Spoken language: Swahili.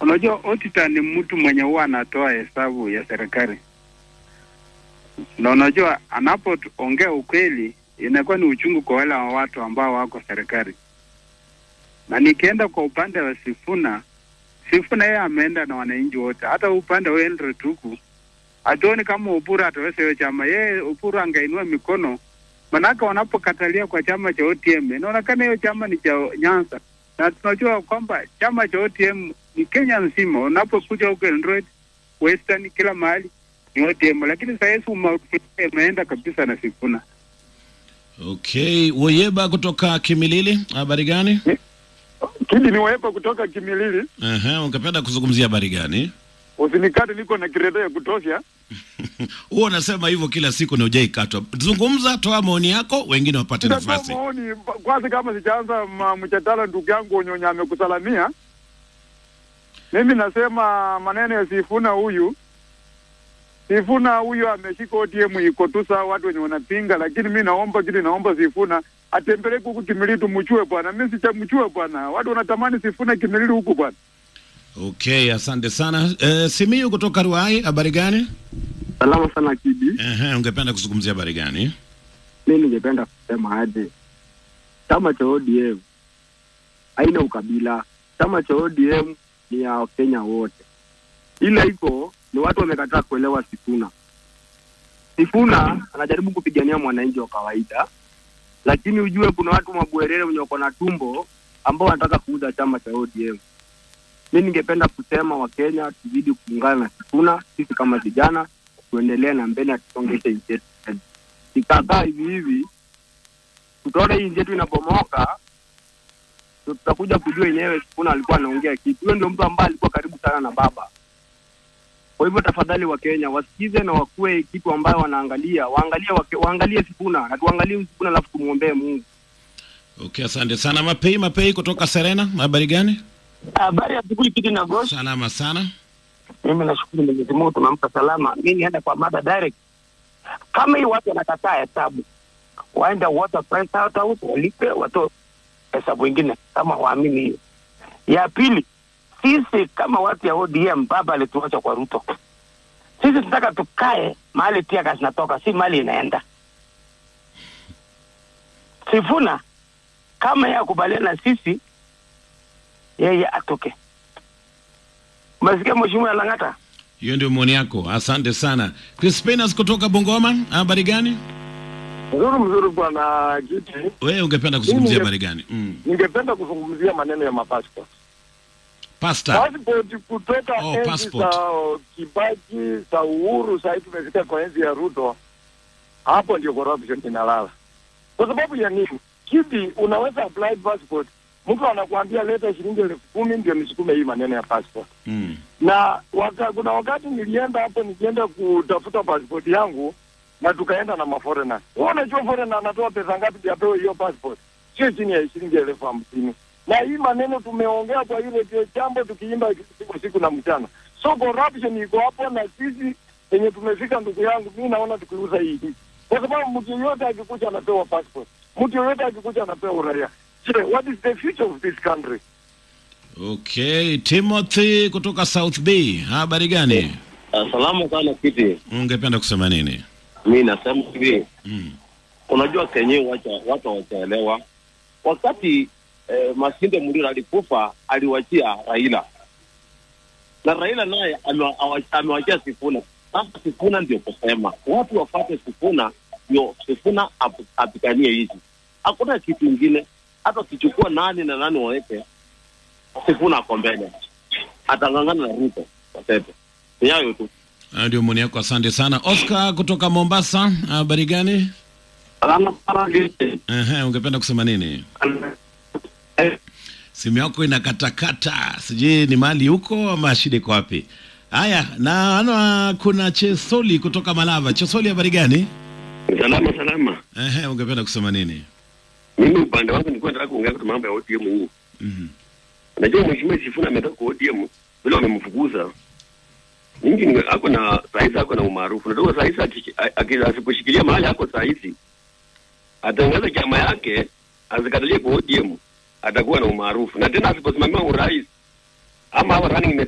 Unajua auditor ni mtu mwenye huwa anatoa hesabu ya serikali, na unajua anapoongea ukweli inakuwa ni uchungu kwa wale wa watu ambao wako serikali. Na nikienda kwa upande wa Sifuna, Sifuna yeye ameenda na wananchi wote, hata upande wa Henry Tuku hatuoni kama Upuru ataweza hiyo chama. Yeye Upuru angainua mikono, manake wanapokatalia kwa chama cha OTM inaonekana hiyo chama ni cha Nyanza, na tunajua kwamba chama cha OTM ni Kenya nzima. Unapokuja huko Eldoret, Western, kila mahali ni OTM, lakini saa hizi umauti imeenda kabisa na Sifuna. Okay, Woyeba kutoka Kimilili, habari gani? Kidi ni waepa kutoka Kimilili. Aha, ungependa kuzungumzia habari gani? Usinikate, niko na kiredo ya kutosha. Huwa unasema hivyo kila siku na hujaikatwa. Zungumza, toa maoni yako, wengine wapate Nitatoa nafasi. maoni kwanza, kama sijaanza ma- mjadala, ndugu yangu Onyonya amekusalamia. Mimi nasema maneno ya Sifuna huyu Sifuna huyu ameshika OTM iko tu sawa, watu wenye wanapinga, lakini mi naomba kitu, naomba Sifuna atembeleke huku Kimilili, tumchue bwana. Mi sichamchue bwana, watu wanatamani Sifuna Kimilili huku bwana. Okay, asante sana. Uh, Simiyu kutoka Ruai, habari gani? Salama sana Kidi. Aha, ungependa kuzungumzia habari gani? Mi ningependa kusema aje, chama cha ODM haina ukabila. Chama cha ODM ni ya Wakenya wote, ila iko ni watu wamekataa kuelewa Sifuna. Sifuna anajaribu kupigania mwananchi wa kawaida, lakini ujue kuna watu mabwerere wenye wako na tumbo ambao wanataka kuuza chama cha ODM. Mi ningependa kusema Wakenya tuzidi kuungana na Sifuna, sisi kama vijana tuendelee na mbele, atusongeshe nchi yetu mbele. Ikakaa hivi hivi, tutaona hii nchi yetu inabomoka, ndio tutakuja kujua yenyewe Sifuna alikuwa anaongea kitu. Huyo ndio mtu ambaye alikuwa karibu sana na baba. Kwa hivyo tafadhali, Wakenya wasikize na wakuwe kitu ambayo wanaangalia, waangalie wake, waangalie Sifuna na tuangalie huyu Sifuna, alafu tumwombee Mungu. Okay, asante sana. Mapei Mapei kutoka Serena, habari gani? Habari ya asubuhi Kidi na Gosh. Salama sana. Mimi nashukuru Mwenyezi Mungu tumempa salama. Mimi nienda kwa mada direct. Kama hii watu wanakataa hesabu, waende water price house walipe, watoe hesabu ingine kama waamini hiyo. Ya pili, sisi kama watu ya ODM, baba alituacha kwa Ruto. Sisi tunataka tukae mahali tiaka zinatoka, si mali inaenda. Sifuna kama yeye akubaliana na sisi, yeye atoke. Umesikia Mheshimiwa Lang'ata? Hiyo ndio maoni yako, asante sana. Crispinas kutoka Bungoma, habari gani? Mzuri mzuri, bwana Kiti. Wewe ungependa kuzungumzia Mimi- habari gani? Mm. Ningependa kuzungumzia maneno ya mapassport. Pasta. Passport kutoka Oh, enzi passport. za Kibaki za Uhuru, sasa hivi tumefika kwa enzi ya Ruto. Hapo ndio corruption inalala. Kwa sababu ya nini? Kipi unaweza apply passport, mtu anakuambia leta shilingi elfu kumi ndio nisukume hii maneno ya passport. Mm. Na waka, kuna wakati nilienda hapo nikienda kutafuta passport yangu na tukaenda na maforena. Wewe unajua foreigner anatoa pesa ngapi ndio apewe hiyo passport? Sio chini ya shilingi elfu hamsini. Na hii maneno tumeongea kwa ile ndio jambo tukiimba siku siku na mchana. So corruption iko hapo na sisi yenye tumefika, ndugu yangu, mimi naona tukiuza hii hii. Kwa sababu mtu yoyote akikuja anapewa passport. Mtu yoyote akikuja anapewa uraia. Je, what is the future of this country? Okay, Timothy kutoka South Bay, habari gani? Salamu sana Kiti, Ungependa kusema nini? mi nasema hivi Mm. unajua kenye wacha watu hawajaelewa wakati eh, Masinde Muliro alikufa aliwachia Raila na Raila naye amewa- awa- amewachia Sifuna. Sasa Sifuna ndio kusema watu wafate Sifuna, ndio Sifuna ap- apiganie hizi, hakuna kitu ingine. Hata ukichukua nani na nani waweke, Sifuna ako mbele, atang'ang'ana na Ruto watete. Ni hayo tu. Hayo ndio maoni yako, asante sana. Oscar kutoka Mombasa, habari gani? Salama sana Kidi. Ehe, ungependa kusema nini? Simu yako inakatakata, sijui ni mali huko ama shida iko wapi? Haya, naona kuna Chesoli kutoka Malava. Chesoli, habari gani? Salama salama. Ehe, ungependa kusema nini? Mimi upande wangu nilikuwa nataka kuongea kwa mambo ya ODM hii. Mhm. Najua mheshimiwa Sifuna ametoka kwa ODM vile wamemfukuza. Mingi ni ako na sahizi ako na umaarufu. Ndio sahizi aki- aki- asiposhikilia mahali ako sahizi atangaza chama yake azikatalie kwa ODM atakuwa na umaarufu. Na tena asiposimamia urais ama hawa running